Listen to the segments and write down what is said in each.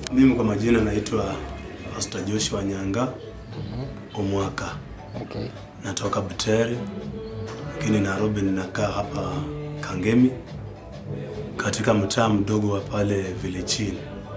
Mimi kwa majina naitwa Pastor Joshua Nyanga Omwaka, Okay. natoka Butere, lakini Nairobi ninakaa hapa Kangemi, katika mtaa mdogo wa pale Villechini.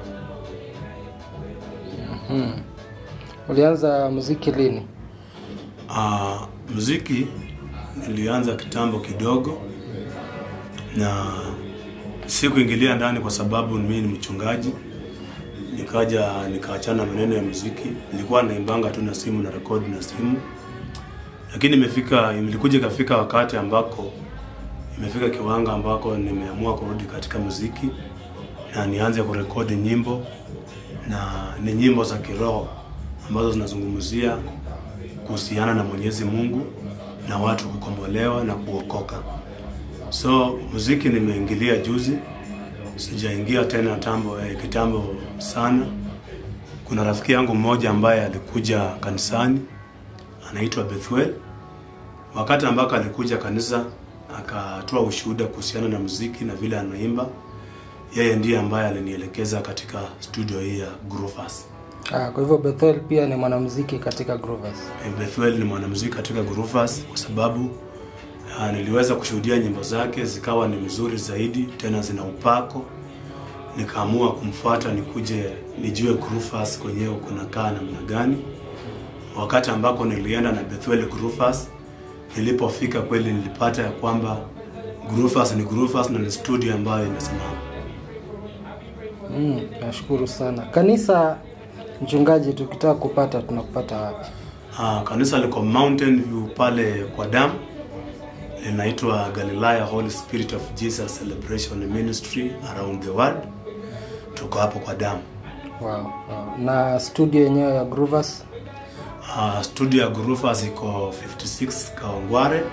Ulianza muziki lini? Ah, muziki nilianza kitambo kidogo na sikuingilia ndani kwa sababu mimi ni mchungaji. Nikaja nikaachana maneno ya muziki, nilikuwa naimbanga tu na simu na rekodi na simu, lakini imefika ilikuja ikafika wakati ambako imefika kiwango ambako nimeamua kurudi katika muziki na nianze kurekodi nyimbo na ni nyimbo za kiroho ambazo zinazungumzia kuhusiana na Mwenyezi Mungu na watu kukombolewa na kuokoka. So muziki nimeingilia juzi, sijaingia tena tambo, eh, kitambo sana. Kuna rafiki yangu mmoja ambaye alikuja kanisani anaitwa Bethuel. Wakati ambako alikuja kanisa akatoa ushuhuda kuhusiana na muziki na vile anaimba, yeye ndiye ambaye alinielekeza katika studio hii ya Groovers. Ah, kwa hivyo Bethel pia ni mwanamuziki katika Groovers. Bethuel ni mwanamuziki katika Groovers kwa sababu uh, niliweza kushuhudia nyimbo zake zikawa ni mzuri zaidi, tena zina upako. Nikaamua kumfuata nikuje nijue Groovers kwenyewe kunakaa namna gani. Wakati ambako nilienda na Bethuel Groovers, nilipofika kweli nilipata ya kwamba Groovers ni Groovers na ni studio ambayo imesimama. Mm, nashukuru sana. Kanisa mchungaji, tukitaka kupata tunakupata wapi? Uh, kanisa liko Mountain View pale kwa damu linaitwa Galilaya Holy Spirit of Jesus Celebration Ministry around the world. Tuko hapo kwa damu. Wow, wow. Na studio yenyewe ya Groovers? Uh, studio ya Groovers iko 56 Kawangware,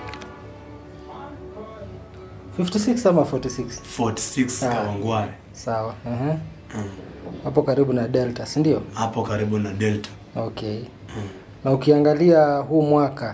56 ama 46? 46 Ah. Kawangware. Sawa. Uh-huh. Mm. Hapo karibu na Delta, si ndio? Hapo karibu na Delta. Okay. Na ukiangalia huu mwaka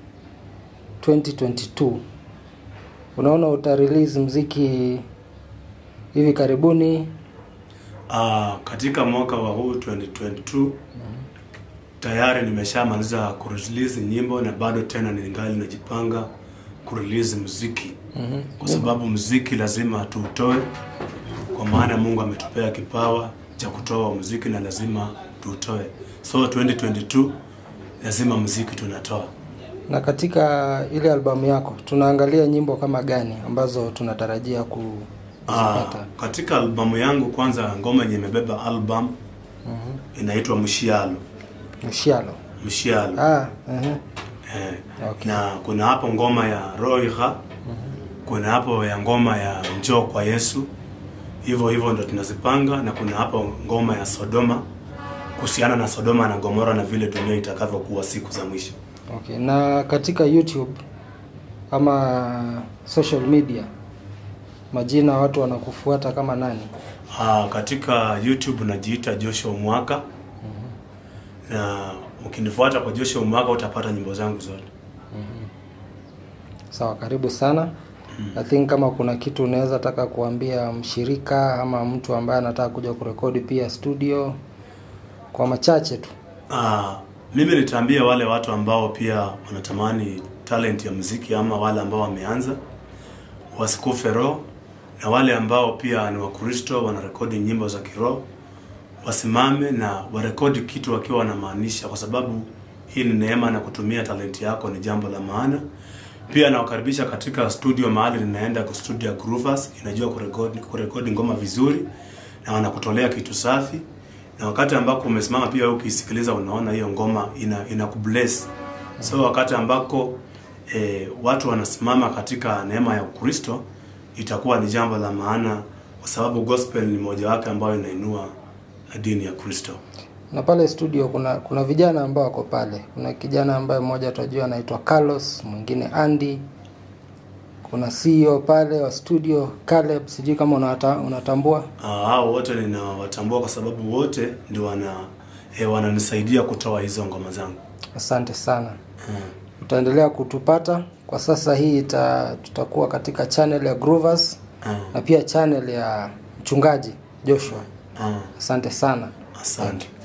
2022 unaona uta release mziki hivi karibuni? Uh, katika mwaka wa huu 2022 tayari nimeshamaliza kurelease nyimbo na bado tena ningali najipanga kurelease muziki Mhm. kwa sababu muziki lazima tuutoe, kwa maana Mungu ametupea kipawa cha kutoa muziki na lazima tuutoe. So 2022 lazima muziki tunatoa. Na katika ile albamu yako tunaangalia nyimbo kama gani ambazo tunatarajia Ah, kuzipata? katika albamu yangu kwanza, ngoma yenye imebeba album inaitwa Mshialo. Mshialo. Mshialo. Ah, uh-huh. Eh, Okay. na kuna hapo ngoma ya Roiha, kuna hapo ya ngoma ya Njoo kwa Yesu, hivyo hivyo ndo tunazipanga, na kuna hapo ngoma ya Sodoma kuhusiana na Sodoma na Gomora na vile dunia itakavyokuwa siku za mwisho. Okay. Na katika YouTube ama social media majina watu wanakufuata kama nani? Ah, katika YouTube najiita Joshua Mwaka na ukinifuata kwa Joshua Mwaka utapata nyimbo zangu zote. Sawa, karibu sana. I think kama kuna kitu unaweza taka kuambia mshirika ama mtu ambaye anataka kuja kurekodi pia studio kwa machache tu. Ah, mimi nitaambia wale watu ambao pia wanatamani talent ya muziki ama wale ambao wameanza wasikufe roho, na wale ambao pia ni Wakristo wanarekodi nyimbo za kiroho wasimame na warekodi kitu wakiwa wanamaanisha, kwa sababu hii ni neema na kutumia talenti yako ni jambo la maana. Pia nawakaribisha katika studio mahali ninaenda ku studio ya Groovers, inajua kurekodi, kurekodi ngoma vizuri na wanakutolea kitu safi, na wakati ambako umesimama pia wewe ukisikiliza unaona hiyo ngoma ina, ina kubless. So wakati ambako eh, watu wanasimama katika neema ya Ukristo itakuwa ni jambo la maana, kwa sababu gospel ni moja wake ambayo inainua dini ya Kristo. Na pale studio kuna kuna vijana ambao wako pale. Kuna kijana ambaye mmoja tunajua anaitwa Carlos, mwingine Andy. Kuna CEO pale wa studio Caleb, sijui kama unata, unatambua. Ah, hao wote ninawatambua kwa sababu wote ndio wana eh, wananisaidia kutoa hizo ngoma zangu. Asante sana. Mm. Utaendelea kutupata. Kwa sasa hii ita, tutakuwa katika channel ya Groovers Mm. na pia channel ya mchungaji Joshua. Ah, asante sana asante